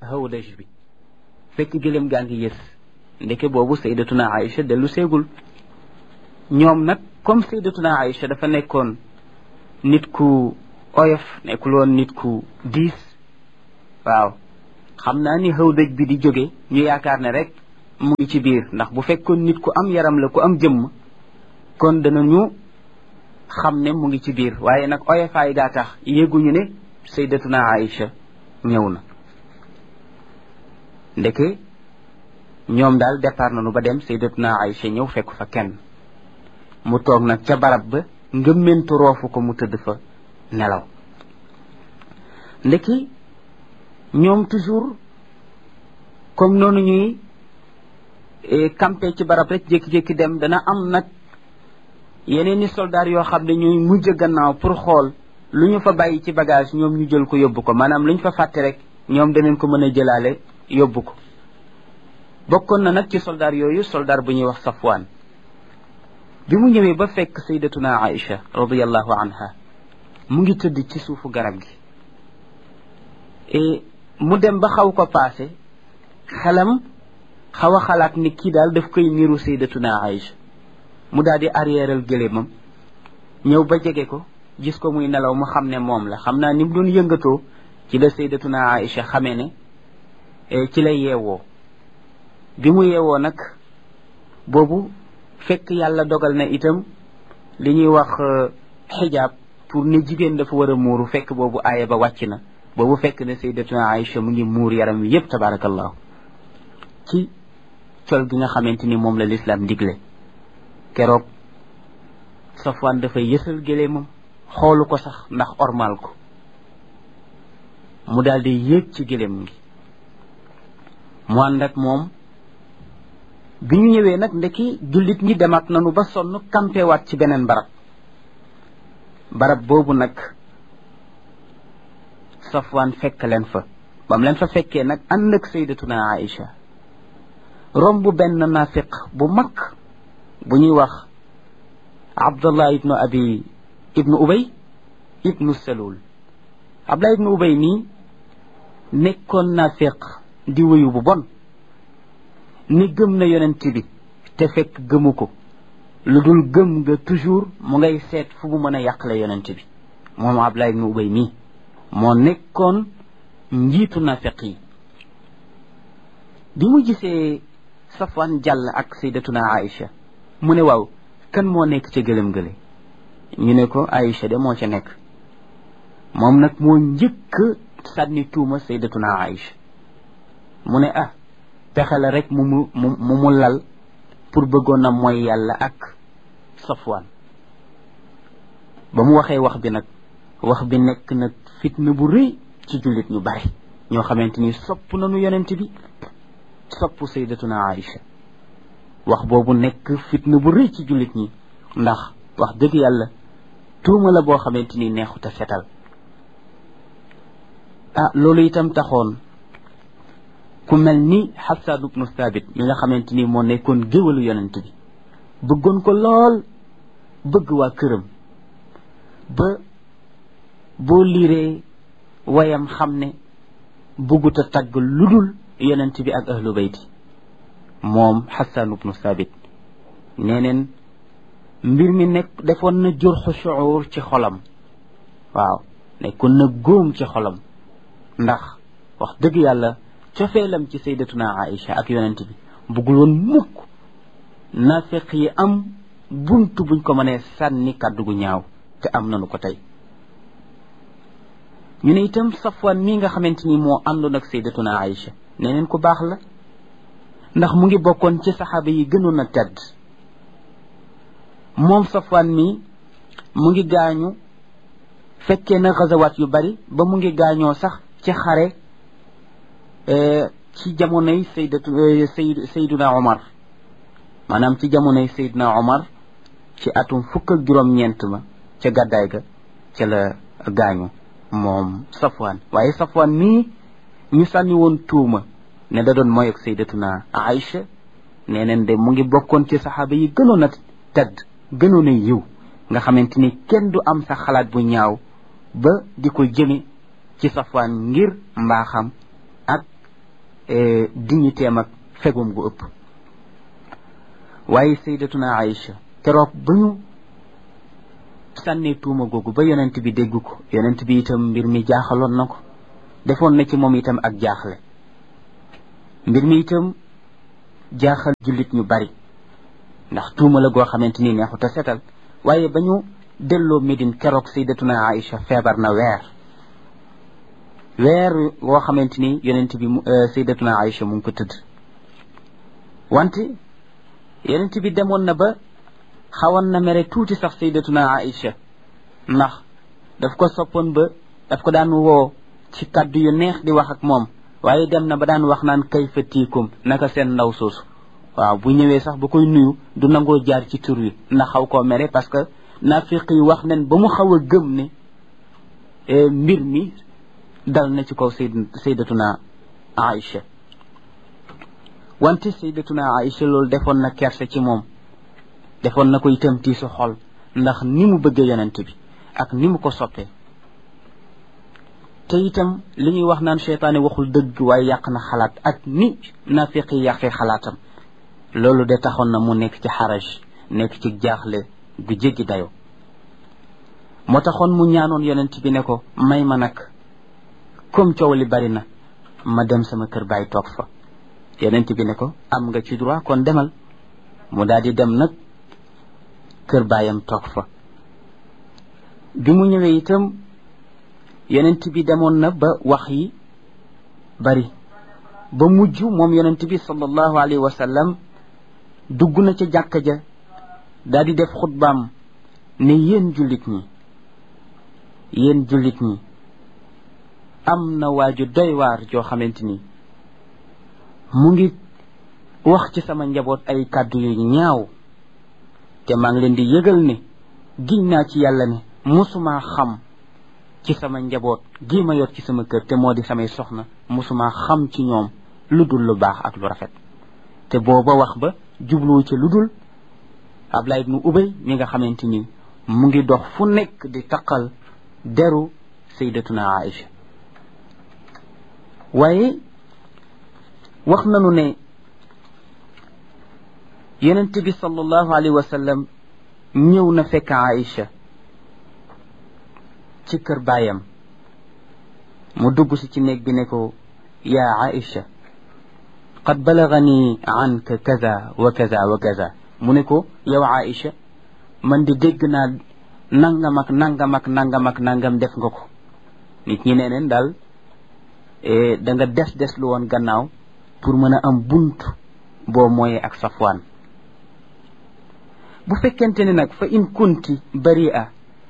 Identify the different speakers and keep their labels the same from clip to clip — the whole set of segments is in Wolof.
Speaker 1: hawdaj bi fekk gëléem gaa ngi yës ndeke boobu saydatuna Aïcha dellu seegul ñoom nag comme saydatuna Aïcha dafa nekkoon nit ku oyof nekkul woon nit ku diis waaw xam naa ni hawdaj bi di jóge ñu yaakaar ne rek mu ngi ci biir ndax bu fekkoon nit ku am yaram la ku am jëmm kon danañu xam ne mu ngi ci biir waaye nag oyofaay gaa tax yéguñu ne saydatuna Aïcha ñëw na ndeke ñoom daal départ nañu ba dem saydatuna Aïcha ñëw fekk fa kenn mu toog nag ca barab ba ngëmmentu roofu ko mu tëdd fa nelaw ndeki ñoom toujours comme noonu ñuy campé ci barab rek jékki-jékki dem dana am nag yeneen i soldaar yoo xam ne ñuy mujj gannaaw pour xool lu ñu fa bàyyi ci bagage ñoom ñu jël ko yóbbu ko maanaam lu ñu fa fàtte rek ñoom danañ ko mën a jëlaale yóbbu ko bokkoon na nag ci soldaar yooyu soldaar bu ñuy wax Safwaan bi mu ñëwee ba fekk saydatuna Aïcha radiallahu anha mu ngi tëdd ci suufu garab gi et mu dem ba xaw ko paase xelam xaw a xalaat ni kii daal daf koy niru saydatuna Aïcha mu daal di arrièreal gëléemam ñëw ba jege ko gis ko muy nelaw mu xam ne moom la xam naa ni mu doon yëngatoo ci la saydatuna Aïcha xamee ne ci lay yeewoo bi mu yeewoo nag boobu fekk yàlla dogal na itam li ñuy wax xijaab pour ne jigéen dafa war a muuru fekk boobu aaya ba wàcc na boobu fekk ne saydatuna Aïcha mu ngi muur yaram wi yépp tabarakallahu ci col gi nga xamante ni moom la lislaam digle keroog Safwaan dafay yësal géléemam xoolu ko sax ndax ormal ko mu daal di yéeg ci géléem gi mu ànd ak moom bi ñu ñëwee nag ndeki jullit ñi demaat nanu ba sonn kampewaat ci beneen barab barab boobu nag Safwaan fekk leen fa bam leen fa fekkee nag ànd ak saydatuna Aïcha romb benn nafiq bu mag bu ñuy wax Abdullah ibnu abi ibnu Ubay ibnu Salul Abdullah ibnu Ubay nii nekkoon nafiq di wuyu bu bon ni gëm na yonent bi te fekk gëmu ko lu dul gëm nga toujours mu ngay seet fu mu mën a yàqale yonent bi moom Abdullah ibnu Ubay nii moo nekkoon njiitu nafiq yi bi mu gisee Safwan jàll ak saydatuna Aïcha mu ne waaw kan moo nekk ca gëlëm gële ñu ne ko Aïcha de moo ca nekk moom nag moo njëkk sànni tuuma saydatuna Aïcha mu ne ah pexe la rek mu mu mu mu lal pour bëggoon na mooy yàlla ak Safwan ba mu waxee wax bi nag wax bi nekk nag fitna bu rëy ci jullit ñu bari ñoo xamante ni sopp nañu yonent bi sopp saydatuna Aïcha wax boobu nekk fitna bu rëy ci jullit ñi ndax wax dëgg yàlla tuuma la boo xamante ni neexut a setal ah loolu itam taxoon ku mel ni Xasaan ibnu Saabit mi nga xamante ni moo nekkoon géwalu yonent bi bëggoon ko lool bëgg waa këram ba boo liiree wayam xam ne bëggut a tagg lu dul yonent bi ak ahlu bayti moom Xasaan ibnu Saabit nee neen mbir mi nekk defoon na jurxu shuur ci xolam waaw nekkoon na góom ci xolam ndax wax dëgg yàlla cofeelam ci saydatuna Aïcha ak yonent bi bëggul woon mukk naafeq yi am buntu buñ ko mënee sànni kàddu gu ñaaw te am nanu ko tey ñu ne itam Safwan mii nga xamante ni moo àndoon ak saydatuna Aïcha nee neen ku baax la ndax mu ngi bokkoon ci saxaaba yi gënoon a tedd moom Safwan mii mu ngi gaañu fekkee na xazawaat yu bari ba mu ngi gaañoo sax ci xare ci jamonoy saydatu sayd sayduna Omar maanaam ci jamonoy sayduna Omar ci atum fukk ak juróom-ñeent ma ca gàddaay ga ca la gaañu moom Safwan waaye Safwan mii ñu sànni woon tuuma ne da doon mooy ak saydatuna Aïcha nee neen de mu ngi bokkoon ci saxaaba yi gënoon a tedd gënoon a yiw nga xamante ni kenn du am sa xalaat bu ñaaw ba di ko jëme ci Safwan ngir mbaaxam ak dignitéem ak fegum gu ëpp waaye saydatuna Aïcha keroog ba ñu sànnee tuuma googu ba yonent bi dégg ko yonent bi itam mbir mi jaaxaloon na ko defoon na ci moom itam ak jaaxle mbir mi itam jaaxal jullit ñu bari ndax tuuma la goo xamante ni neexut a setal waaye ba ñu delloo Médine keroog saydatuna Aïcha feebar na weer weer woo xamante ni yonent bi saydatuna Aïcha mu ngi ko tëdd wante yonent bi demoon na ba xawoon na mere tuuti sax saydatuna Aïcha ndax daf ko soppoon ba daf ko daan woo ci kaddu yu neex di wax ak moom waaye dem na ba daan wax naan kayfa tiikum naka seen ndaw soosu waaw bu ñëwee sax ba koy nuyu du nangoo jaar ci tur wi ndax xaw koo mere parce que naafiq yi wax nañ ba mu xaw a gëm ne mbir mi dal na ci kaw sayd saydatuna Aïcha wante saydatuna Aïcha loolu defoon na kerse ci moom defoon na ko itam tiisu xol ndax ni mu bëggee yonent bi ak ni mu ko soppee te itam li ñuy wax naan seytaane waxul dëgg waaye yàq na xalaat ak ni naafiq yi yàqee xalaatam loolu de taxoon na mu nekk ci xaraj nekk ci jaaxle gu jéggi dayo moo taxoon mu ñaanoon yonent bi ne ko may ma nag comme coow li bari na ma dem sama kër baay toog fa yonent bi ne ko am nga ci droit kon demal mu daal di dem nag kër baayam toog fa bi mu ñëwee itam yonent bi demoon na ba wax yi bari ba mujj moom yonent bi sallallahu alayhi wa sallam dugg na ca jàkka ja daal di def xutbaam ne yéen jullit ñi yéen jullit ñi am na waaju doy waar joo xamante ni mu ngi wax ci sama njaboot ay kàddu yu ñaaw te maa ngi leen di yëgal ne giñ naa ci yàlla ne musuma xam ci sama njaboot gi ma yor ci sama kër te moo di samay soxna musuma xam ci ñoom lu dul lu baax ak lu rafet te booba wax ba jubluwu ci lu dul Abdullah ibnu Ubay mi nga xamante ni mu ngi dox fu nekk di taqal deru sayyidatuna Aïcha waaye wax nanu ne yonent bi sallallahu alayhi wa sallam ñëw na fekk Aïcha ci kër baayam mu dugg si ci néeg bi ne ko yaa Aïcha qad balagani anka kaza wa kaza wa kaza mu ne ko yow Aïcha man di dégg naa nangam ak nangam ak nangam ak nangam def nga ko nit ñi nee neen daal da nga des des lu woon gannaaw pour mën a am bunt boo mooyee ak safwaan bu fekkente ne nag fa in kunti bari'a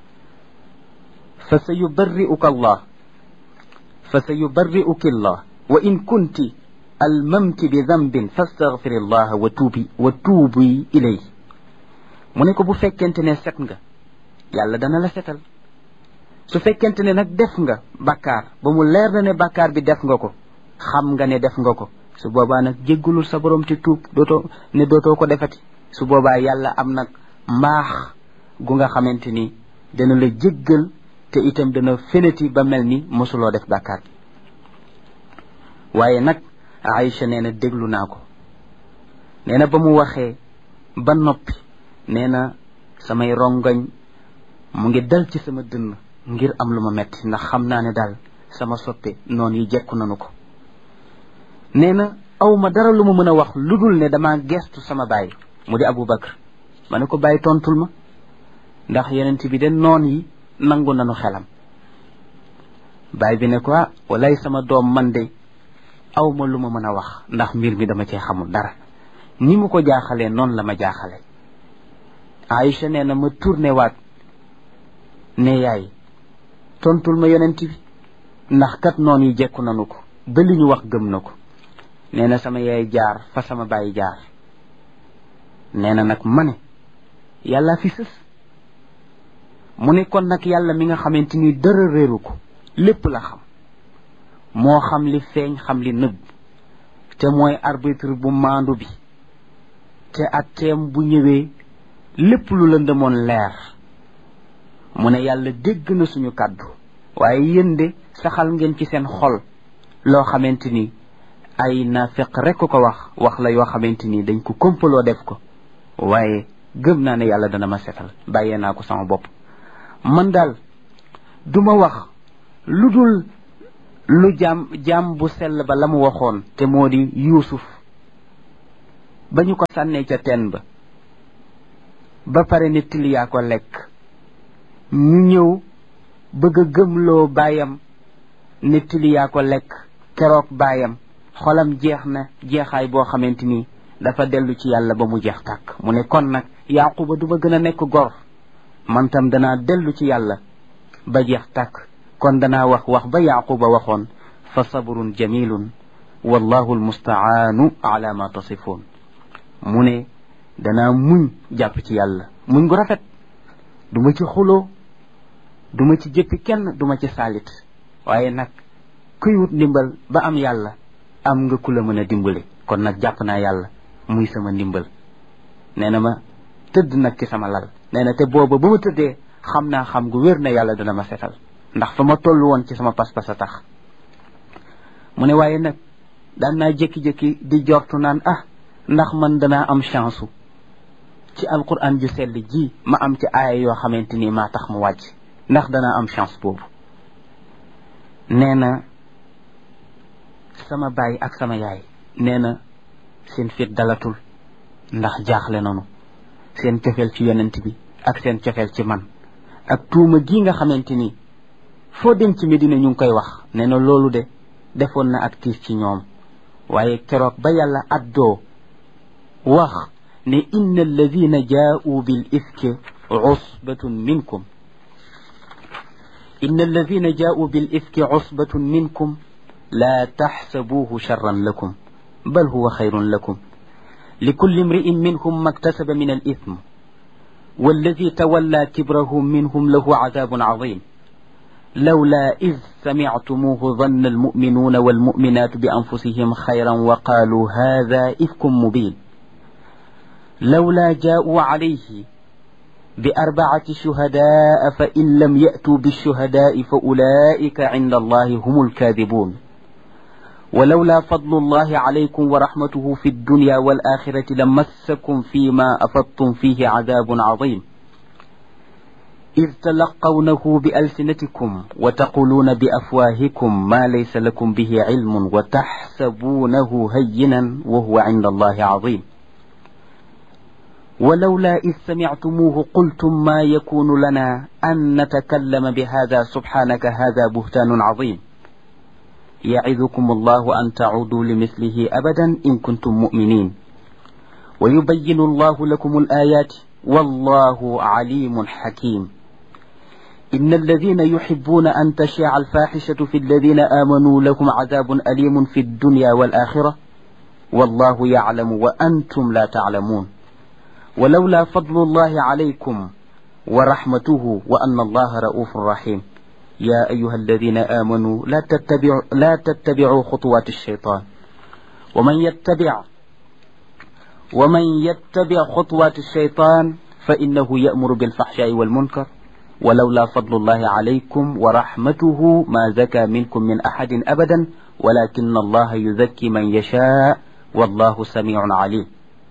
Speaker 1: fa sa yubarri'uka allah fa sa yubarri'uki allah wa in kunti almamti bi dambin fastaghfir allah wa tuubi wa tuubi ilay mu ne ko bu fekkente ne set nga yàlla dana la setal su fekkente ne nag def nga bakkaar ba mu leer na ne bakkaar bi def nga ko xam nga ne def nga ko su boobaa nag jéggulul sa borom te tuub dootoo ne dootoo ko defati su boobaa yàlla am nag mbaax gu nga xamante ni dana la jéggal te itam dana feneti ba mel ni mosuloo def bàkkaar waaye nag Aïcha nee na déglu naa ko nee na ba mu waxee ba noppi nee na samay rongoñ mu ngi dal ci sama dënn ngir am lu ma metti ndax xam naa ne daal sama soppe noonu yi jekku nanu ko nee na aw ma dara lu ma mën a wax lu dul ne dama gestu sama baay mu di Abu Bakr ma ne ko bàyyi tontul ma ndax yonent bi de noon yi nangu nanu xelam baay bi ne ko ah walay sama doom man de aw ma lu ma mën a wax ndax mbir mi dama cee xamul dara ni mu ko jaaxalee noonu la ma jaaxale Aïcha nee na ma tourné waat ne yaay tontul ma yonent bi ndax kat noon yi jekku nanu ko ba li ñu wax gëm na ko nee na sama yaay jaar fa sama baay jaar nee na nag ma ne yàlla fi sës mu ne kon nag yàlla mi nga xamante ni dara réeru ko lépp la xam moo xam li feeñ xam li nëbb te mooy arbitre bu maandu bi te atteem bu ñëwee lépp lu lëndëmoon leer mu ne yàlla dégg na suñu kàddu waaye yéen de saxal ngeen ci seen xol loo xamante ni ay nafiq rek ko wax wax la yoo xamante ni dañ ko kompaloo def ko waaye gëm naa ne yàlla dana ma setal bàyyee naa ko sama bopp man daal duma wax lu dul lu jaam jaam bu sell ba la mu waxoon te moo di yuusuf ba ñu ko sànnee ca teen ba ba pare ne til yaa ko lekk ñu ñëw bëgg a gëmloo baayam ne til yaa ko lekk keroog baayam xolam jeex na jeexaay boo xamante ni dafa dellu ci yàlla ba mu jeex tàkk mu ne kon nag yaquba du ma gën a nekk gor man tam danaa dellu ci yàlla ba jeex tàkk kon danaa wax wax ba yaquba waxoon fa sabrun jamilun wallahu almustaanu ala ma tasifuun mu ne danaa muñ jàpp ci yàlla muñ gu rafet duma ci xuloo duma ci jëppi kenn duma ci saalit waaye nag kuy wut ndimbal ba am yàlla am nga ku la mën a dimbale kon nag jàpp naa yàlla muy sama ndimbal nee na ma tëdd nag ci sama lal nee na te booba ba ma tëddee xam naa xam gu wér na yàlla dana ma setal ndax fa ma toll woon ci sama pas-pas a tax mu ne waaye nag daan naa jékki-jékki di jortu naan ah ndax man danaa am chance ci alquran ju sell ji ma am ci aaya yoo xamante ni maa tax mu wàcc ndax danaa am chance boobu nee na sama baay ak sama yaay nee na seen fit dalatul ndax jaaxle nanu seen cofeel ci yonent bi ak seen cofeel ci man ak tuuma gi nga xamante ni foo dem ci Medina ñu ngi koy wax nee na loolu de defoon na ak tiis ci ñoom waaye keroog ba yàlla addoo wax ne inna alladina jaa'u bil ifki usbatun minkum inna alladina jaa'u bil ifki usbatun minkum la taxsabuuhu charran lakum bal huwa xayrun lakum لكل امرئ منهم ما اكتسب من الإثم والذي تولى كبره منهم له عذاب عظيم لولا إذ سمعتموه ظن المؤمنون والمؤمنات بأنفسهم خيرا وقالوا هذا إفك مبين لولا جاءوا عليه بأربعة شهداء فإن لم يأتوا بالشهداء فأولئك عند الله هم الكاذبون ولولا فضل الله عليكم ورحمته في الدنيا والآخرة لمسكم فيما أفضتم فيه عذاب عظيم إذ تلقونه بألسنتكم وتقولون بأفواهكم ما ليس لكم به علم وتحسبونه هينا وهو عند الله عظيم ولولا إذ سمعتموه قلتم ما يكون لنا أن نتكلم بهذا سبحانك هذا بهتان عظيم يعظكم الله أن تعودوا لمثله أبدا إن كنتم مؤمنين ويبين الله لكم الآيات والله عليم حكيم إن الذين يحبون أن تشيع الفاحشة في الذين آمنوا لهم عذاب أليم في الدنيا والآخرة والله يعلم وأنتم لا تعلمون ولولا فضل الله عليكم ورحمته وأن الله رؤوف رحيم يا أيها الذين آمنوا لا تتبعوا لا تتبعوا خطوات الشيطان ومن يتبع ومن يتبع خطوات الشيطان فإنه يأمر بالفحشاء والمنكر ولولا فضل الله عليكم ورحمته ما زكى منكم من أحد أبدا ولكن الله يزكي من يشاء والله سميع عليم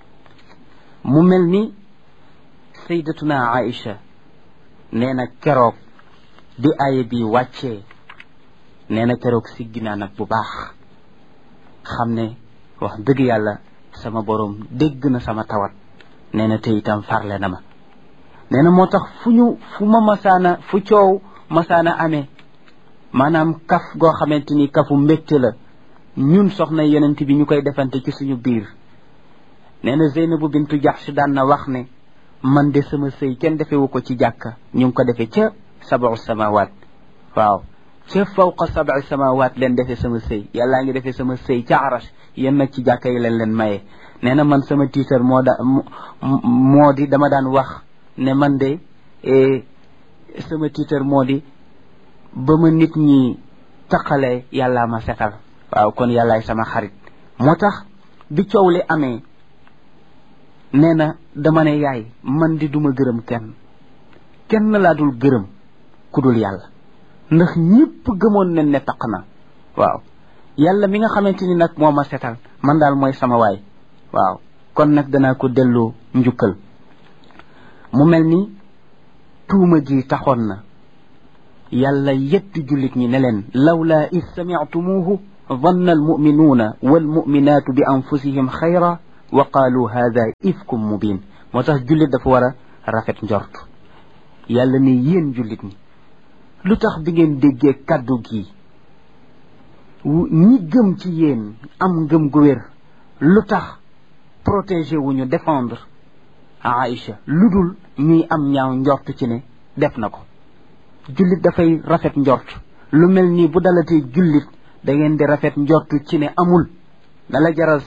Speaker 1: مملني سيدتنا عائشة نينا كروك bi aaya bi wàccee nee na keroog siggi naa nag bu baax xam ne wax dëgg yàlla sama borom dégg na sama tawat nee na te itam farle na ma nee na moo tax fu ñu fu ma masaana fu coow masaana amee maanaam kaf goo xamante ni kafu mbégte la ñun soxna yonent bi ñu koy defante ci suñu biir nee na Zeynabu bintu Jaxsh daan na wax ne man de sama sëy kenn defewu ko ci jàkka ñu ngi ko defee ca sabu samawaat waaw ca fawqa sabi samawaat leen defee sama sëy yàllaa ngi defee sama sëy ca arash yéen nag ci jàkka yi leen leen maye nee na man sama tiitar moo da moo di dama daan wax ne man de sama tiitar moo di ba ma nit ñi taqalee yàllaa ma setal waaw kon yàllaay sama xarit moo tax bi coow li amee nee na dama ne yaay man di duma gërëm kenn kenn laa dul gërëm ku dul yàlla ndax ñëpp gëmoon nañ ne taq na waaw yàlla mi nga xamante ni nag moo ma setal man daal mooy sama waay waaw kon nag danaa ko delloo njukkal mu mel ni tuuma ji taxoon na yàlla yetti jullit ñi ne leen lawlaa id samictumuuhu danna almuminuuna walmuminaatu bi anfusihim xayra wa qaalu hada ifkum mubin moo tax jullit dafa war a rafet njort yàlla ne yéen jullit ñi lu tax bi ngeen déggee kàddu gi ñi gëm ci yéen am ngëm gu wér lu tax protéger wuñu défendre Aïcha lu dul ñuy am ñaaw njort ci ne def na ko jullit dafay rafet njort lu mel nii bu dalatee jullit da ngeen di rafet njort ci ne amul na la jaral